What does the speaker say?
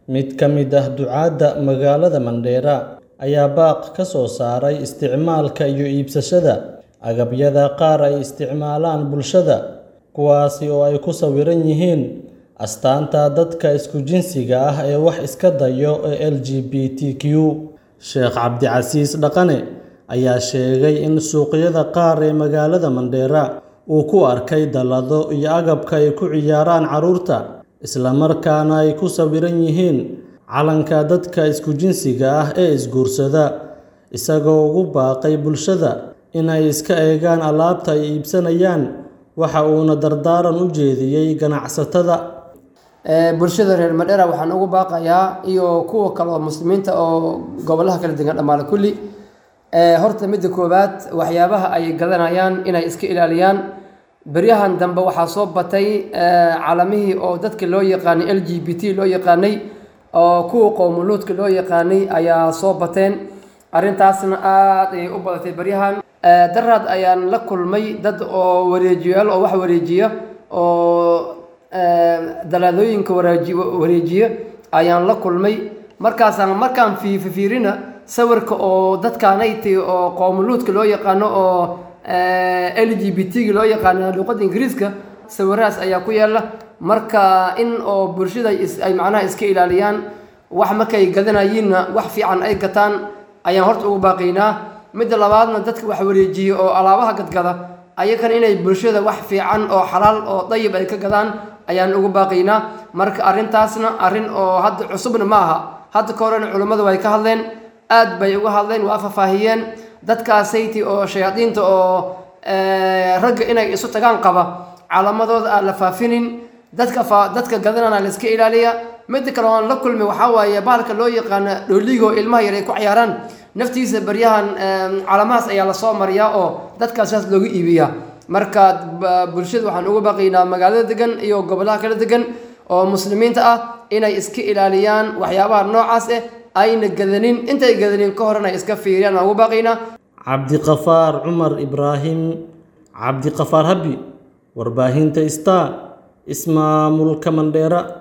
Mid ka mid ah ducaadda magaalada Mandheera ayaa baaq ka soo saaray isticmaalka iyo iibsashada agabyada qaar ay isticmaalaan bulshada, kuwaasi oo ay ku sawiran yihiin astaanta dadka isku jinsiga ah ee wax iska dayo ee LGBTQ. Sheekh Cabdicasiis Dhaqane ayaa sheegay in suuqyada qaar ee magaalada Mandheera uu ku arkay dallado iyo agabka ay ku ciyaaraan carruurta, isla markaana ay ku sawiran yihiin calanka dadka isku jinsiga ah ee isguursada, isagoo ugu baaqay bulshada in ay iska eegaan alaabta ay iibsanayaan. Waxa uuna dardaaran u jeediyay ganacsatada. bulshada reer Mandheera waxaan ugu baaqayaa iyo kuwa kale oo muslimiinta oo gobolaha kala degan dhammaan kulli horta midda koowaad waxyaabaha ay gadanayaan inay iska ilaaliyaan beryahan dambe waxaa soo batay calamihii oo dadka loo yaqaanay l g b t loo yaqaanay oo kuwa qowmuluudka loo yaqaanay ayaa soo bateen arrintaasna aad ayay u badatay beryahan daraad ayaan la kulmay dad oo wareejiyaal oo wax wareejiya oo dalaadooyinka wareeji wareejiya ayaan la kulmay markaasaan markaan fiififiirina sawirka oo dadkaanayti oo qowmuluudka loo yaqaano oo l g b t-ga loo yaqaano luuqadda ingiriiska sawirahaas ayaa ku yaala marka in oo bulshada ay macnaha iska ilaaliyaan wax markay gadanayiinna wax fiican ay gataan ayaan horta ugu baaqaynaa midda labaadna dadka wax wareejiya oo alaabaha gadgada ayakan inay bulshada wax fiican oo xalaal oo dayib ay ka gadaan ayaan ugu baaqaynaa marka arrintaasna arrin oo hadda cusubna ma aha hadda ka horena culummadu way ka hadleen aad bay uga hadleen waa faahfaahiyeen dadkaasayti oo shayaadiinta oo ragga inay isu tagaan qaba calaamadooda aan la faafinin dadka dadka gadanana la iska ilaaliya midda kale oan la kulmi waxaa waaye bahalka loo yaqaano dhooligo ilmaha yar ay ku ciyaaraan naftiisa baryahan calamahaas ayaa lasoo mariyaa oo dadkaas saas looga iibiyaa marka bulshada waxaan uga baaqaynaa magaalada degan iyo gobolaha kala degan oo muslimiinta ah inay iska ilaaliyaan waxyaabaha noocaas ah ayna gadanin intay gadanin ka horena iska fiiriyaan aan ugu baaqaynaa cabdiqafaar cumar ibraahim cabdiqafaar habi warbaahinta star ismaamulka mandheera